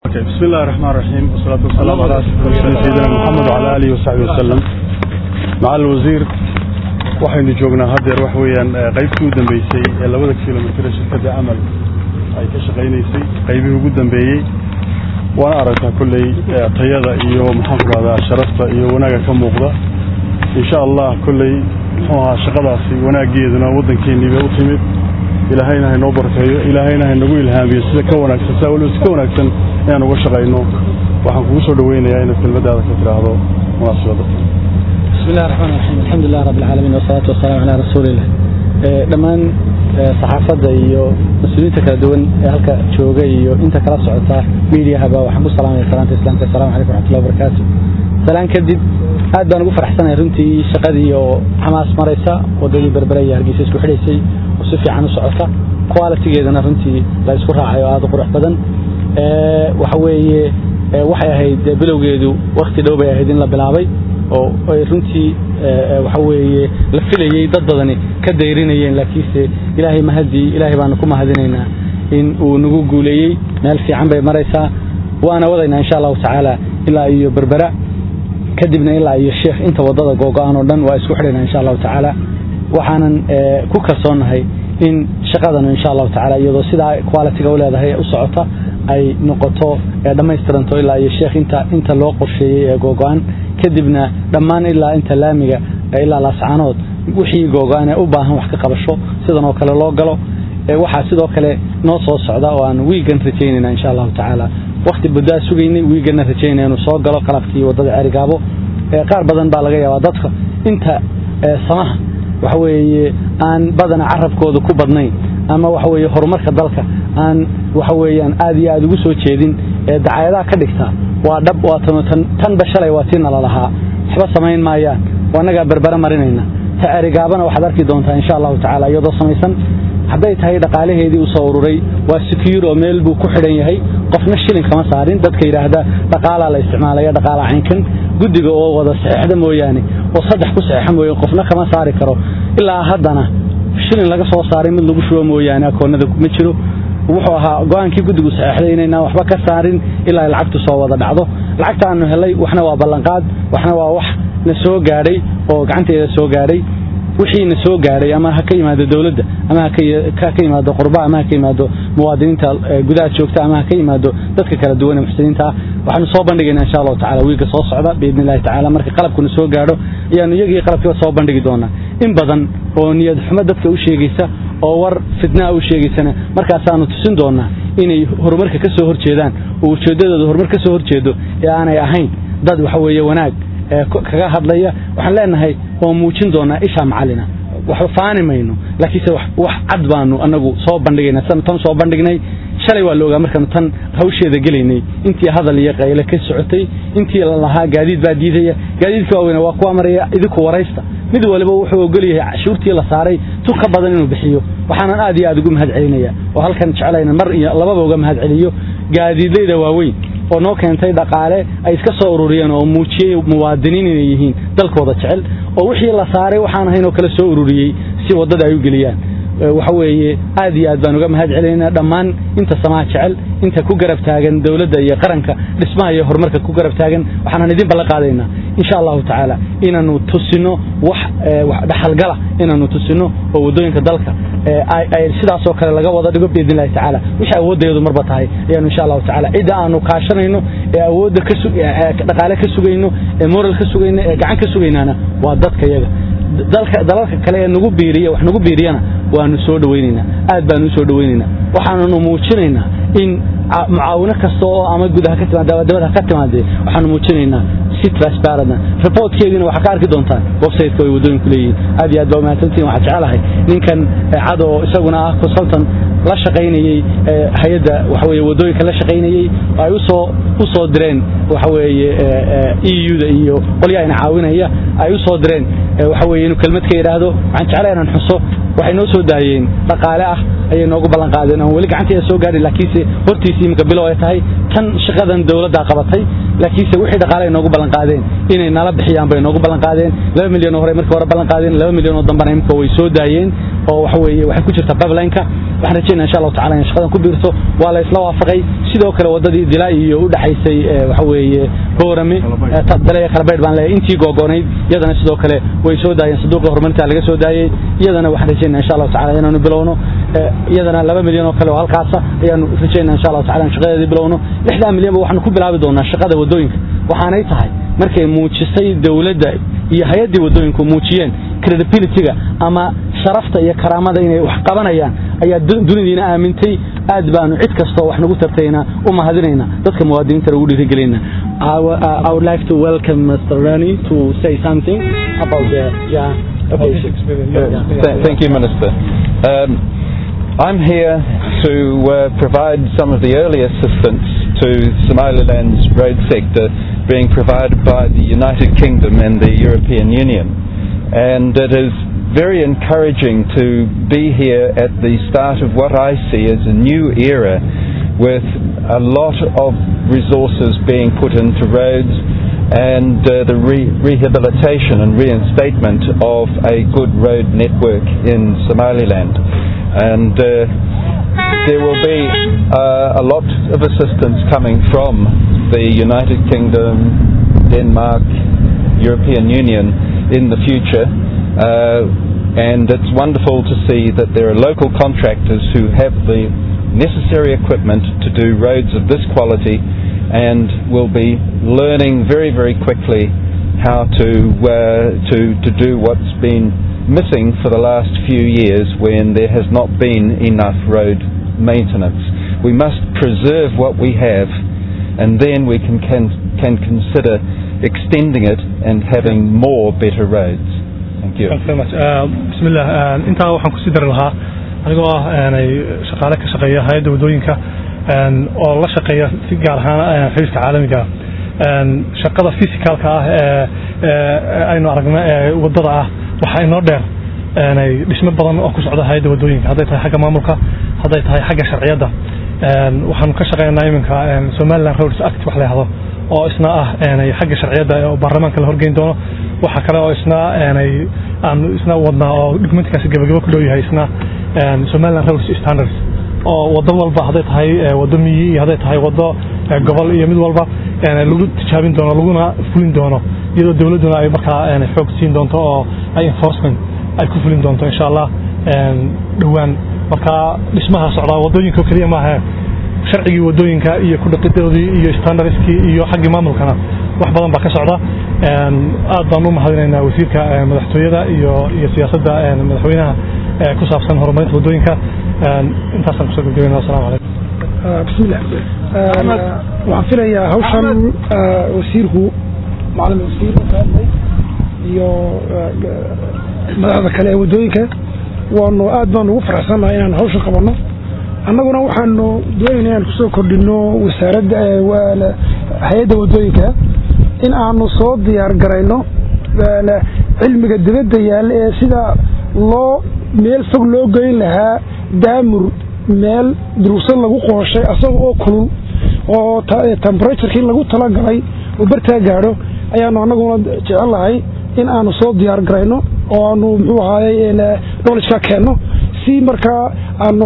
بسم الله الرحمن الرحيم والصلاة والسلام على أشرف المرسلين سيدنا محمد وعلى آله وصحبه وسلم مع الوزير waxaynu joognaa haddeer wax weeyaan qaybtii u dambeysay ee labada kilomitir ee shirkadda amal ay ka shaqaynaysay qaybihii ugu dambeeyey waana aragtaa kolley tayada iyo maxaan ku rahdaa sharafta iyo wanaagga ka muuqda insha allah kolley muxuu ahaa shaqadaasi wanaaggeeduna waddankeennii bay u timid ilaahayna haynoo barkeeyo ilaahayna haynagu ilhaamiyo sida ka wanaagsan saa waliba si ka wanaagsan inaan uga shaqayno waxaan kugu soo dhaweynayaa inaad kelmaddaada ka tidhaahdo munaasabadda بسم الله الرحمن الرحيم الحمد لله رب العالمين والصلاة والسلام على رسول الله dhammaan saxaafadda iyo mas-uuliyiinta kala duwan ee halka jooga iyo inta kala socota miidiyahaba waxaan ku salaamaya salaanta islaamka assalamu calaykum waraxmatullahi wabarakaatu salaan kadib aad baan ugu faraxsanahay runtii shaqadii oo xamaas maraysa waddadii berbere iyo hargeysa isku xidhaysay oo si fiican u socota qualitigeedana runtii la isku raacay oo aad u qurux badan waxa weeye waxay ahayd bilowgeedu wakti dhow bay ahayd in la bilaabay oo ay runtii waxa weeye la filayey dad badani ka dayrinayeen laakiinse ilaahay mahadii ilaahay baanu ku mahadinaynaa in uu nagu guuleeyey meel fiican bay maraysaa waana wadaynaa insha allahu tacaala ilaa iyo berbera kadibna ilaa iyo sheekh inta waddada googo-aan oo dhan waa isku xidhaynaa insha allahu tacaala waxaanan ku kalsoonnahay in shaqadanu insha allahu tacaala iyadoo sidaa qualitiga u leedahay u socota ay noqoto dhammaystiranto ilaa iyo sheekh inta inta loo qorsheeyey ee googo-an kadibna dhammaan ilaa inta laamiga ilaa laascaanood wixii googo-an ee u baahan wax ka qabasho sidan oo kale loo galo waxaa sidoo kale noo soo socda oo aan wiigan rajaynayna insha allahu tacaala wakti buddaa sugaynay wiiganna rajaynaya inuu soo galo qalabkii waddada cerigaabo qaar badan baa laga yaabaa dadka inta samaha waxa weeye aan badana carabkooda ku badnayn ama waxa weeye horumarka dalka aan waxa weeyaan aad iyo aad ugu soo jeedin ee dacayadaha ka dhigta waa dhab waa tanba shalay waa tii nala lahaa waxba samayn maayaan waa annagaa berbere marinayna ta cerigaabana waxaad arki doontaa insha allahu tacaala iyadoo samaysan hadday tahay dhaqaalaheedii u soo ururay waa secure oo meel buu ku xidhan yahay qofna shilin kama saarin dadka yidhaahda dhaqaalaa la isticmaalaya dhaqaala caynkan guddiga oo wada saxeexda mooyaane oo saddex ku saxeexa mooyane qofna kama saari karo ilaa haddana shilin laga soo saaray mid lagu shubo mooyaane akoonnada ma jiro wuxuu ahaa go-aankii guddigu saxeexday inaynaan waxba ka saarin ilaa lacagtu soo wada dhacdo lacagta aanu helay waxna waa ballanqaad waxna waa wax na soo gaadhay oo gacanteeda soo gaadhay wixii na soo gaadhay ama ha ka yimaado dowladda ama ha ka yimaado qurba ama ha ka yimaado muwaadiniinta gudaha joogta ama ha ka yimaado dadka kala duwan ee muxsiniinta ah waxaanu soo bandhigaynaa insha allahu tacala wiilka soo socda biidni illahi tacala marka qalabkuna soo gaadho ayaanu iyagii qalabkiiba soo bandhigi doonaa in badan oo niyad xumo dadka u sheegaysa oo war fitnaa u sheegaysana markaasaanu tusin doonaa inay horumarka ka soo horjeedaan oo ujeeddadooda horumar ka soo horjeedo ee aanay ahayn dad waxa weeye wanaag kaga hadlaya waxaan leenahay oo muujin doonaa ishaa macalina waxba faani mayno laakiinse wax cad baanu anagu soo bandhigayna san tan soo bandhignay shalay waa la ogaa markaanu tan hawsheeda gelaynay intii hadal iyo qayle ka socotay intii la lahaa gaadiid baa diidaya gaadiidka waaweyne waa kuwa maraya idinku waraysta mid waliba wuxuu ogol yahay cashuurtii la saaray tun ka badan inuu bixiyo waxaanan aad iyo aad ugu mahad celinaya oo halkan jeclayna mar iyo lababa uga mahad celiyo gaadiidlayda waaweyn oo noo keentay dhaqaale ay iska soo ururiyeen oo muujiyey muwaadiniin inay yihiin dalkooda jecel oo wixii la saaray waxaan ahayn oo kale soo ururiyey si waddada ay u geliyaan waxa weeye aad iyo aad baan uga mahad celinaynaa dhammaan inta samaha jecel inta ku garab taagan dowladda iyo qaranka dhismaha iyo horumarka ku garab taagan waxaanan idin ballan qaadaynaa insha allahu tacaala inaanu tusino wax dhaxalgala inaanu tusino oo waddooyinka dalka ay sidaasoo kale laga wada dhigo biidni illahi tacaala wixii awooddeedu marba tahay ayaanu insha allahu tacala cidda aanu kaashanayno ee awoodda dhaqaale ka sugayno ee moral ka sugayno ee gacan ka sugaynaana waa dadka yaga dalalka kale ee nagu biiriya wax nagu biiriyana waanu soo dhawaynaynaa aad baanu u soo dhawaynaynaa waxaananu muujinaynaa in mucaawino kasta oo ama gudaha ka timaada dabada ka timaadee waxaanu muujinaynaa si transparentna reportkeediina waxaa ka arki doontaan websiteka ay waddooyinku leeyihiin aad iyo aad baa umahadsantihin waxaa jecelahay ninkan cad oo isaguna ah consultant la shaqaynayey hay-adda waxa weeye waddooyinka la shaqaynayey ay usoo u soo direen waxa weeye e u-da iyo qolyahayna caawinaya ay u soo direen waxa weeye inuu kelmad ka yidhaahdo waxaan jeclay inaan xuso waxay noo soo daayeen dhaqaale ah ayay noogu ballan qaadeen aan weli gacanteeda soo gaadhin laakiinse hortiisii iminka bilow ay tahay tan shaqadan dowladdaa qabatay laakiinse wixii dhaqaale ay noogu ballan qaadeen inay nala bixiyaan bay noogu ballan qaadeen laba milyan oo hore markii hore ballan qaadeen laba milyan oo dambana imika way soo daayeen oo waxa weeye waxay ku jirtaa pipeline-ka waxaan rajaynaa insha allahu tacala in shaqadan ku biirto waa la isla waafaqay sidoo kale waddadii dilaa iyo u dhaxaysay waxa weeye boorame dalaya kalabaydh baan leeyahay intii googonayd iyadana sidoo kale way soo daayeen saduuqa horumarinta laga soo daayey iyadana waxaan rajaynaa insha allahu tacala inaanu bilowno iyadana laba milyan oo kale oo halkaasa ayaanu rajaynaa insha allahu tacala in shaqadeedii bilowno lixdaa milyanba waxaanu ku bilaabi doonaa shaqada waddooyinka waxaanay tahay markay muujisay dowladda iyo hay-addii waddooyinku muujiyeen credibilityga ama sharafta iyo karaamada inay wax qabanayaan ayaa dunidiina aamintay aad baanu cid kastoo wax nagu tartayna u mahadinayna dadka muwaadiniinta lagu dhiirigelinaa I would like to welcome Mr. Rani to say something about the yeah, about his experience. Yeah. Thank you, Minister. Um, I'm here to uh, provide some of the early assistance to Somaliland's road sector being provided by the United Kingdom and the European Union. And it is very encouraging to be here at the start of what I see as a new era with a lot of resources being put into roads and uh, the re- rehabilitation and reinstatement of a good road network in Somaliland. And uh, there will be uh, a lot of assistance coming from the United Kingdom, Denmark, European Union in the future. and it's wonderful to see that there are local contractors who have the necessary equipment to do roads of this quality and will be learning very, very quickly how to, uh, to, to do what's been missing for the last few years when there has not been enough road maintenance. We must preserve what we have and then we can, can, can consider extending it and having more better roads. Thank you. Thanks very much. Uh, bismillah. Uh, intaa waxaan kusii dari lahaa anigoo ah aanay shaqaale ka shaqeeya hay-adda waddooyinka oo la shaqeeya si gaar ahaan xiriirka caalamiga shaqada physicalka ah ee aynu aragna ee waddada ah waxaa inoo dheer dhismo badan oo ku socda hay-adda waddooyinka hadday tahay xagga maamulka hadday tahay xagga sharciyadda waxaanu ka shaqeynaa iminka somaliland roads act wax la yahdo oo isna ah xagga sharciyadda oo baarlamaanka la horgeyn doono waxaa kale oo isna aanu isna wadnaa oo documentkaasi gabagabo ku dhow yahay isna somaliland roads standards oo waddo walba hadday tahay waddo miyi iyo hadday tahay waddo gobol iyo mid walba lagu tijaabin doono laguna fulin doono iyadoo dowladduna ay markaa xoog siin doonto oo ay enforcement ay ku fulin doonto insha allah dhowaan markaa dhismaha socdaa waddooyinka oo keliya maaha sharcigii waddooyinka iyo ku dhaqidoodii iyo standardskii iyo xaggii maamulkana wax badan baa ka socda aad baan u mahadinaynaa wasiirka madaxtooyada iyo iyo siyaasadda madaxweynaha ku saabsan horumarinta waddooyinka intaasaan kusoo gabgabayna assalamu calaykum bismillah waxaan filayaa hawshan wasiirku macalin wasiir ka hadlay iyo madaxda kale ee waddooyinka waanu aad baan ugu faraxsannahay inaan hawshan qabanno annaguna waxaanu doonayna inaan kusoo kordhino wasaaradda hay-adda waddooyinka in aanu soo diyaar garayno cilmiga dibadda yaalla ee sida loo meel fog loo geyn lahaa daamur meel durugsad lagu qooshay asaga oo kulul oo temberaturekii lagu talagalay oo bartaa gaadho ayaanu annaguna jecel lahay in aanu soo diyaar garayno oo aanu muxuu ahaayey knowledge ka keenno si markaa aanu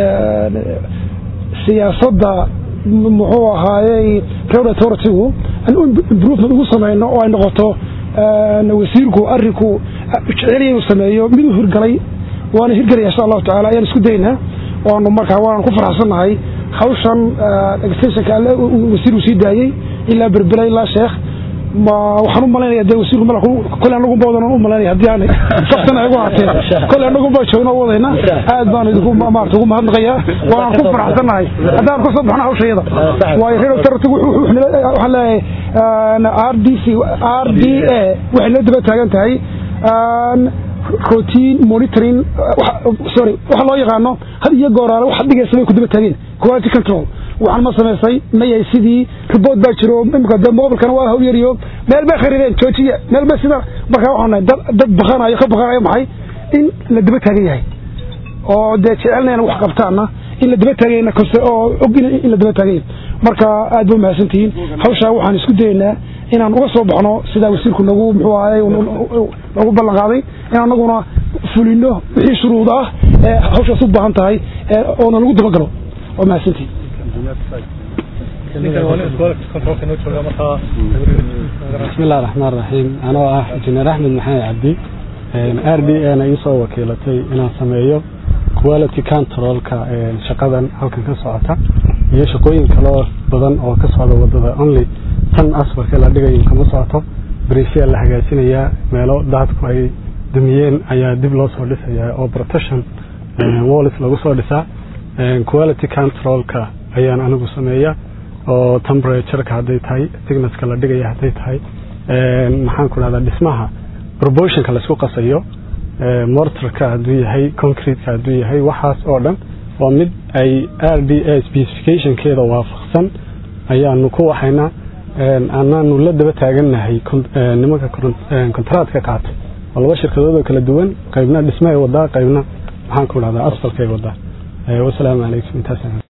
siyaasadda muxuu ahaayey road authoritygu aan improvement ugu samayno oo ay noqoto wasiirku arinku jecelya inuu sameeyo miduu hirgalay waana hirgelaya insha allahu tacala ayaan isku daynaa waanu markaa waanu ku faraxsannahay hawshan extensionka alle wasiirku sii daayey ilaa berbela ilaa sheekh ma waxaan u malaynaya dee wasiirku mala kole anagu boodan u malaynaya haddii aan saftana igu hatee kole anagu baa joogna u wadayna aad baan idinku maarata ugu mahadnaqayaa waanaan ku faraxsannahay haddaan kasoo baxno hawshayada waayo reer authority waxaan leeyahay r d c r d a waxay la daba taagan tahay routine monitoring sorry waxa loo yaqaano had iyo gooraale wax dhigaysa bay ku daba taageen quality control waxaan ma samaysay mayay sidii report baa jiro imika de mobilkana waa hawl yariyo meel bay kharireen joojiya meel bay sida markaa waxaan nahay dad dad baqanayo ka baqanayo maxay in la daba taagan yahay oo dee jecelnayna wax qabtaana in la daba taagayna oo og in la daba taagay marka aad ba mahadsantihiin hawshaa waxaan isku dayaynaa inaan uga soo baxno sidaa wasiirku nagu muxuu ahay nagu ballan qaaday in anaguna fulino wixii shuruud ah ee hawshaas u baahan tahay oona lagu dabagalo waa mahadsantihiin بسم الله الرحمن الرحيم أنا آه جنرال أحمد محمد عبدي r d a na iisoo wakiilatay inaan sameeyo quality controlka shaqadan halkan ka socota iyo shaqooyin kaloo badan oo ka socda wadada only tan asfarka la dhigayo kama socoto briefya la hagaajinayaa meelo daadku ay dumiyeen ayaa dib loo soo dhisayaa oo protection wallis lagu soo dhisaa quality controlka ayaan anigu sameeya oo temperatureka hadday tahay thicknesska la dhigaya hadday tahay maxaan ku dhahdaa dhismaha proportionka laisku qasayo mortarka hadduu yahay concreteka hadduu yahay waxaas oo dhan waa mid ay r d a specificationkeeda waafaqsan ayaanu ku waxaynaa anaanu la daba taagannahay nimanka kontaraatka qaatay oo laba shirkadood oo kala duwan qaybna dhismahay wadaa qaybna maxaan ku dhahdaa asfalkay wadaa wasalaamu calaykum intaas